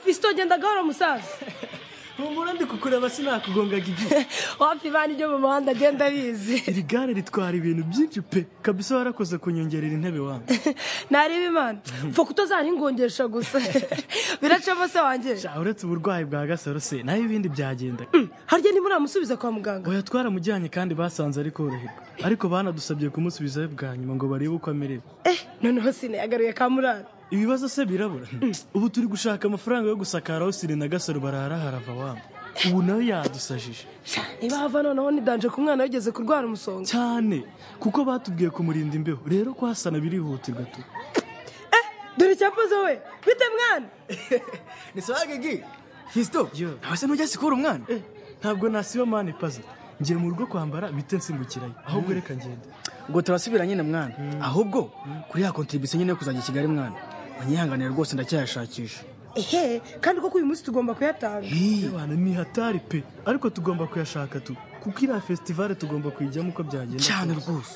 uzogenda gahoro musaza humura ndi kukureba sinakugongaga igihe wapi bana ibyo mu muhanda agenda abizi iri gare ritwara ibintu byinshi pe kabisa warakoze kunyongerera intebe wanjye nareba imana mfa kutazarigongesha gusa biracamo se wanjye Sha, uretse uburwayi bwa gasaro se naho ibindi byagendaga harya nimuramusubiza kwa muganga oya twaramujyanye kandi basanze ari koroherwa ariko banadusabye kumusubizayo bwa nyuma ngo barebe uko amerewe eh noneho sinayagaruye ka murara ibibazo se birabura ubu turi gushaka amafaranga yo gusakara aho sire na gasaro barara harava wamba ubu nawe yadusajije niba hava noneho nidanje ku mwana yageze kurwara umusonga cyane kuko batubwiye kumurinda imbeho rero kuhasana birihutirwa tu eh dore icyakoze we bite mwana ni sawa gigi fisito Yo. ntawe se ntujya sikura umwana Eh, ntabwo nasiba mani paza ngiye mu rugo kwambara bite nsimbukirayo ahubwo reka ngende ngo turasubira nyine mwana ahubwo kuri ya kontribisiyo nyine yo kuzajya i kigali mwana banyihanganira rwose ndacyayashakisha ehe kandi koko uyu munsi tugomba kuyatanga Bana ni hatari pe ariko tugomba kuyashaka tu kuko iriya festivale tugomba kuyijyamo uko byagenda cyane kose. rwose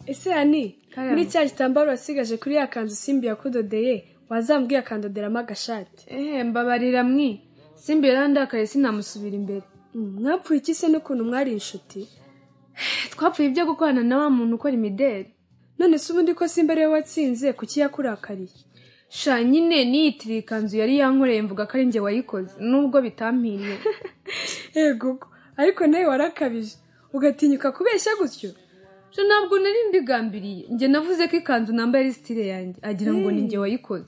ese ani muri cya gitambaro wasigaje kuri ya kanzu simbi yakudodeye wazambwiye akandoderamo agashati ehe mbabarira mwi simba yarandakaye sinamusubira imbere Mm, mwapfuye iki se n'ukuntu mwari inshuti twapfuye ibyo gukorana na wa muntu ukora imideli none se ubundi ko simba ariwe watsinze kuki yakurakariye sha nyine niyitiriye ikanzu yari yankoreye mvuga ko ari njye wayikoze nubwo bitampiriye egugo ariko nawe warakabije ugatinyuka kubeshya gutyo sha ntabwo nari mbigambiriye njye navuze ko ikanzu nambaye ari sitire yanjye agira ngo ni njye wayikoze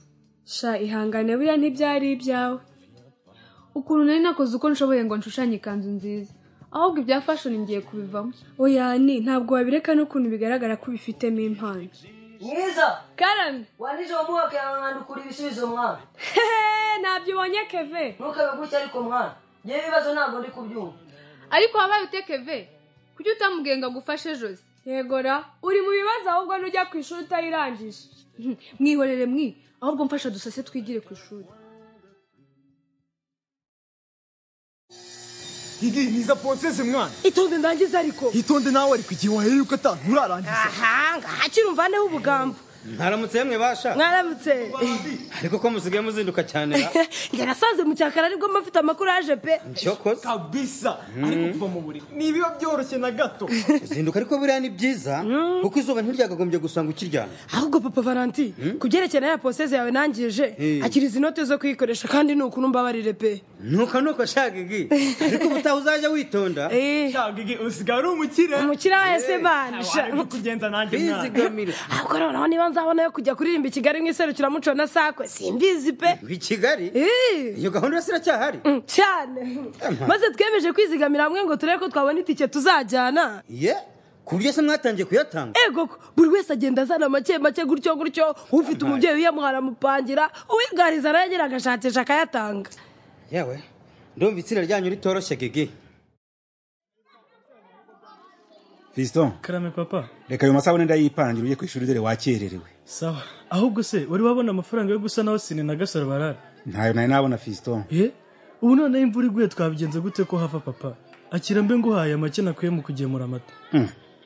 sha ihangane buriya ntibyari ibyawe ukuntu nari nakoze uko nshoboye ngo nshushanye ikanzu nziza ahubwo ibya fashoni ngiye kubivamo oya ni ntabwo wabireka n'ukuntu bigaragara ko ubifitemo impano mwiza karame wandije uwo mwaka yawe mwandukura ibisubizo mwana hehe ntabyo ubonye keve ntukabe gutya ariko mwana ngewe ibibazo ntabwo ndi kubyumva ariko wabaye uteke ve kuki utamubwiye ngo agufashe josi yegora uri mu bibazo ahubwo n'ujya ku ishuri utayirangije mwihorere mwi ahubwo mfasha dusase twigire ku ishuri gigi niza ponseze mwana itonde ndangize ariko itonde nawe ariko igihe wahereye uko atantu urarangiza aha ngaha mvaneho ubugambo ntaramutse yemwe basha mwaramutse ariko ko musigaye muzinduka cyane ra? njye nasanze mu cyakara aribwo mba mfite amakuru yaje pe cyo koza kabisa ariko kuva mu buriri ntibiba byoroshye na gato uzinduka ariko buriya ni byiza kuko izuba ntiryagagombye gusanga ukiryamye ahubwo papa valanti ku byerekeye ya poseze yawe nangije akira izi note zo kuyikoresha kandi ni ukuntu mbabarire pe nuko nuko shaka igi ariko ubutaha uzajya witonda Eh, Sha, Gigi, usigaye ari umukire umukira wese Ntawe banisha ari kukugenza nanjye mwana bizigamire ahubwo noneho niba nzabona yo kujya kuririmba i kigali mu iserukiramuco na sakwe simbizi pe i kigali Eh, iyo gahunda yose iracyahari mm, cyane maze twemeje kwizigamira hamwe ngo turebe ko twabona itike tuzajyana ye ku buryo se mwatangiye kuyatanga ego buri wese agenda azana make make gutyo gutyo ufite umubyeyi wiyamuha aramupangira uwigariza nawe agira agashakisha akayatanga yewe ndumva itsinda ryanyu ritoroshye gigi fiston karame papa reka ayo masabune ndayipangira ujye ku ishuri dore wakererewe sawa ahubwo se wari wabona amafaranga yo gusa naho sine na gasaro barara ntayo nari nabona fiston ye ubu noneho imvura iguye twabigenza gute ko hava papa akira mbe nguhaye make nakuye mu kugemura amata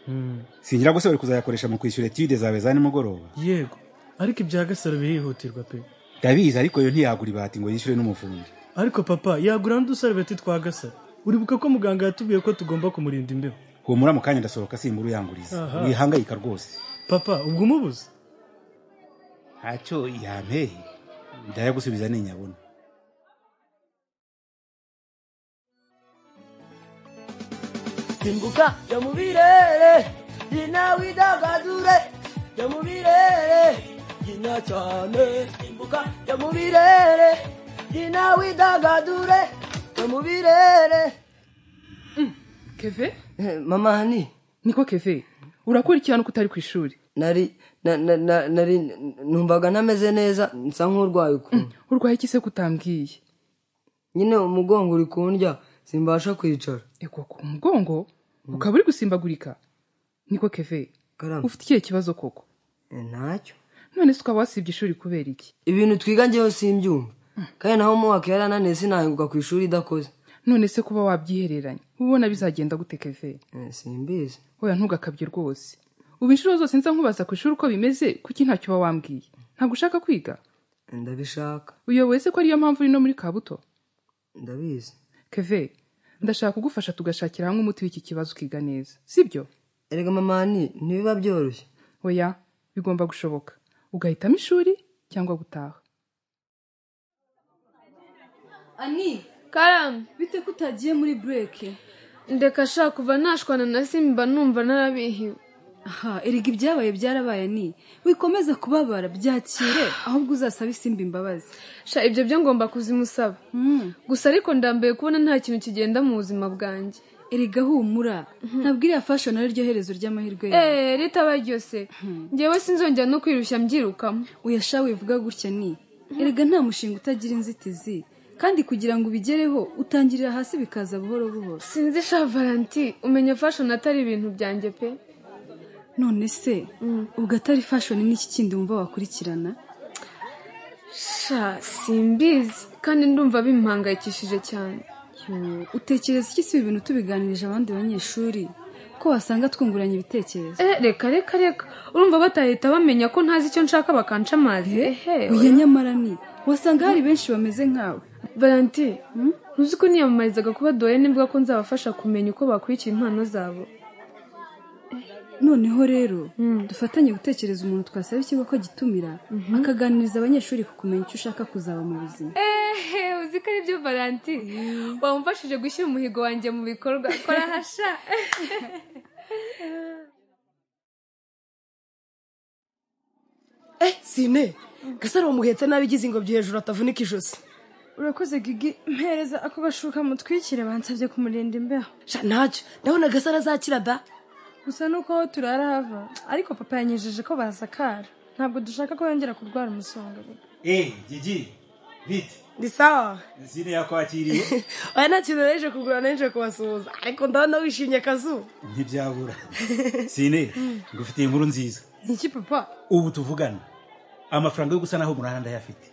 Mm. singira gusa uri kuzayakoresha mu kwishyura etude zawe za nimugoroba yego ariko ibya gasaro birihutirwa pe ndabizi ariko yo ntiyagura ibati ngo yishyure n'umufundi ariko papa yagura n'udusarubeti twa gasaro uribuka ko muganga yatubwiye ko tugomba kumurinda imbeho humura mu kanya ndasohoka simbura uyanguriza Aha. wihangayika rwose papa ubwo umubuze ntacyo yampeye ndayagusubiza ninyabona simbuka jya mu birere nyina widagadure jya mu birere nyina cyane simbuka jya mu birere nyina widagadure jya mu birere keve Eh, mama hani niko keve urakurikirana uko utari ku ishuri nari na, na, na, nari numvaga ntameze neza nsa nk'urwaye ukuntu urwaye iki se kutambwiye nyine umugongo uri kundya simbasha kwicara ego ku mugongo ukaba uri gusimbagurika niko keve Karame. ufite ikihe kibazo koko Eh, ntacyo none se ukaba wasibye ishuri kubera iki ibintu twiga njyewe simbyumva kandi naho mu mwaka yarananiye sinahinguka ku ishuri idakoze none se kuba wabyihereranya uba ubona bizagenda gute keve Eh, simbizi oya ntugakabye rwose ubu inshuro zose nza nkubaza ku ishuri uko bimeze kuki ntacyo uba wambwiye ntabwo ushaka kwiga ndabishaka uyoboye se ko ariyo mpamvu uri no muri kabuto ndabizi keve ndashaka kugufasha tugashakira hamwe umuti w'iki kibazo ukiga neza sibyo erega mamani ntibiba byoroshye oya bigomba gushoboka ugahitamo ishuri cyangwa gutaha ani karamu bite ko utagiye muri bureke ndeka ashaka kuva nashwana na simba numva narabihiwe aha erega ibyabaye byarabaye ni wikomeze kubabara byakire ahubwo uzasaba isimba imbabazi sha ibyo byo ngomba kuzimusaba gusa ariko ndambaye kubona nta kintu kigenda mu buzima bwanjye erega humura ntabwo iriya fashoni ari ryo herezo ry'amahirwe yawe ritabaye ryose ngewe sinzongera no kwirushya mbyirukamo uyasha wivuga gutya ni erega nta mushinga utagira inzitizi kandi kugira ngo ubigereho utangirira hasi bikaza buhoro buhoro sinzi sha valanti umenya fashoni atari ibintu byanjye pe none se ubwo atari fashoni n'iki kindi wumva wakurikirana sha simbizi kandi ndumva bimpangayikishije cyane utekereza iki si ibintu tubiganirije abandi banyeshuri ko wasanga twunguranye ibitekerezo reka reka reka urumva batahita bamenya ko ntazi icyo nshaka bakanca amazi oya nyamara ni wasanga hari benshi bameze nkawe valenti ntuzi ko niyamamarizaga kuba doyene mvuga ko nzabafasha kumenya uko bakurikira impano zabo noneho rero dufatanye gutekereza umuntu twasaba ikigo ko gitumira akaganiriza abanyeshuri ku kumenya icyo ushaka kuzaba mu buzima uzi ko ari byo valanti wamufashije gushyira umuhigo wanjye mu bikorwa kora hasha eh sine gasaro wamuhetse nabi igize ingobyi hejuru atavunika ijosi urakoze gigi mpereza ako gashuka mutwikire bansabye kumurinda imbeho sha ntacyo ndabona gasaro azakira da gusa nuko aho turara hava ariko papa yanyejeje ko bazakara ntabwo dushaka ko yongera kurwara umusonga Eh, Gigi, bite? ni sawa Zine yakwakiriye? oya nta kintu naje kugura naje kubasuhuza ariko ndabona wishimye akazuba Ntibyabura. Sine, ngufitiye inkuru nziza. iki papa Ubu tuvugana. Amafaranga yo gusana aho murahanda yafite.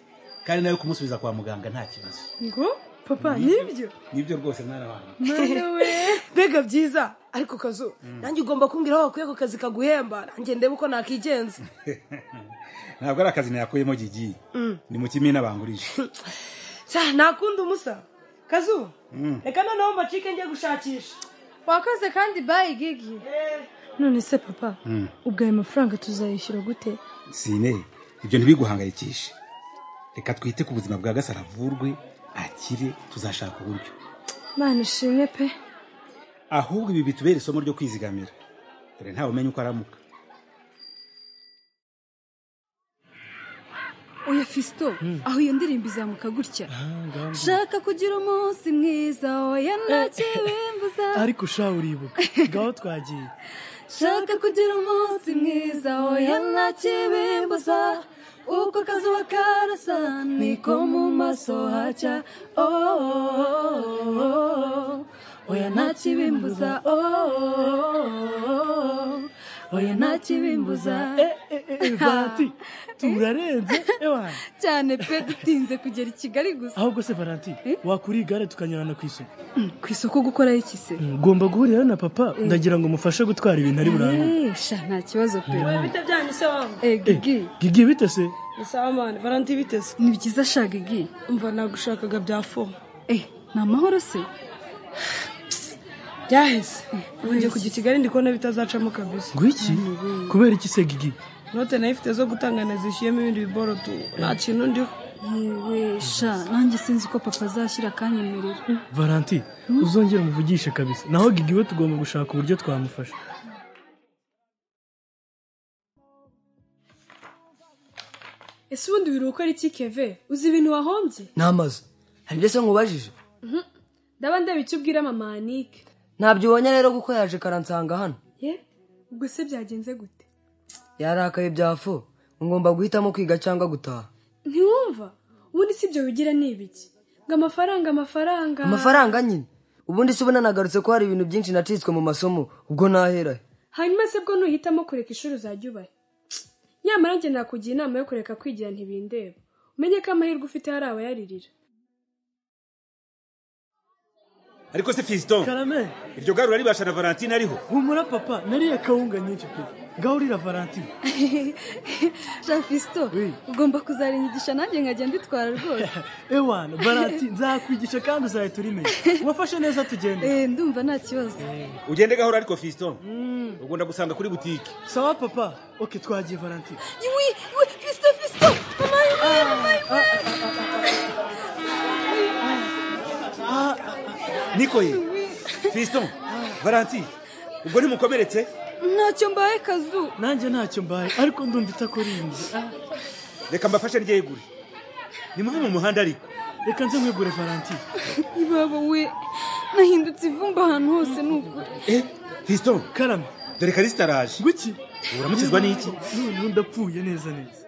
Kandi nayo kumusubiza kwa muganga nta kibazo. ngo papa nibyo Nibyo rwose mwana wanjye. mbega byiza ariko kazu nanjye ugomba kumbwira aho wakuye ako kazi kaguhemba nanjye ndebe uko nakigenza Ntabwo ari akazi nakuyemo Gigi. Ni mu kimina bangurije. sha ntakundi umusa kazu Mm. reka noneho mbacike njye gushakisha wakoze kandi bayi gigi none se papa Mm. ubwo ayo mafaranga tuzayishyura gute Sine, ibyo ntibiguhangayikishe. Reka twite ku buzima bwa Gasaro avurwe, akire, tuzashaka uburyo. mwana ishimwe pe Ahubwo ibi bitubera isomo ryo kwizigamira. Dore ntawe umenya uko aramuka. oya fisito aho iyo ndirimbo izamuka gutya shaka kugira umunsi mwiza oya nta kibimbuza ariko usha uribuka ngaho twagiye shaka kugira umunsi mwiza oya nta kibimbuza uko akazuba karasa niko mu maso hacya oh, oya nta kibimbuza oh, oya nta kibimbuza valanti turarenze ewana cyane pe dutinze kugera i kigali gusa ahubwo se valanti wakura igare tukanyurana ku isoko ku isoko gukora iki se ngomba guhurira na papa ndagira ngo mufashe gutwara ibintu ari burangure sha nta kibazo pe bite byanyu se wangu Eh, gigi gigi bite se ni sawa mani valanti biteze ni byiza sha gigi umva nagushakaga bya fo eh ni amahoro se byaheze ubu njye kujya i kigali ndi kubona bitazacamo kabisa ngwiki kubera iki se gigi note nayo ifite zo gutangana zishyuyemo ibindi biboro tu nta kintu ndiho yewe sha nanjye sinzi ko papa azashyira akanyemerera valanti uzongera umuvugishe kabisa naho gigi we tugomba gushaka uburyo twamufasha ese ubundi biruhuko ari iki keve uzi ibintu wahombye ni amazu hari ibyo se nkubajije ndaba ndeba icyo ubwira mama anike ntabyo ubonye rero kuko yaje karansanga hano ye ubwo se byagenze gute yarakaye byafu ngomba guhitamo kwiga cyangwa gutaha ntiwumva ubundi si ibyo wigira ni ibiki ngo amafaranga amafaranga amafaranga nyine ubundi se ubu nanagarutse ko hari ibintu byinshi nacitswe mu masomo ubwo nahera he? hanyuma se bwo nuhitamo kureka ishuri uzajya ubahe nyamara njye nakugira inama yo kureka kwigira ntibindeba umenye ko amahirwe ufite hari abayaririra Ariko se Fiston, karame iryo garura ribasha na Valentine ariho. humura papa nariye kawunga nyinshi pe gaburira valentine jean fisito ugomba kuzarinyigisha nanjye nkajya mbitwara rwose ewana valentine nzakwigisha kandi uzahita urimenya wafashe neza tugende Eh, ndumva nta kibazo ugende gahora ariko fisito ubwo ndagusanga kuri butike sawa papa oke twagiye valentine iwi iwi fisito fisito mama iwi mama iwi niko ye fisito valentine ubwo ntimukomeretse ntacyo mbaye kazu nanjye ntacyo mbaye ariko ndumva itakorinze reka mbafashe ryegure nimuve mu muhanda ariko reka nze nkwegure valentine ibaba we nahindutse ivumba ahantu hose ni ukuri eh fisito karame dore karisita araje guki uramukizwa n'iki noneho ndapfuye neza neza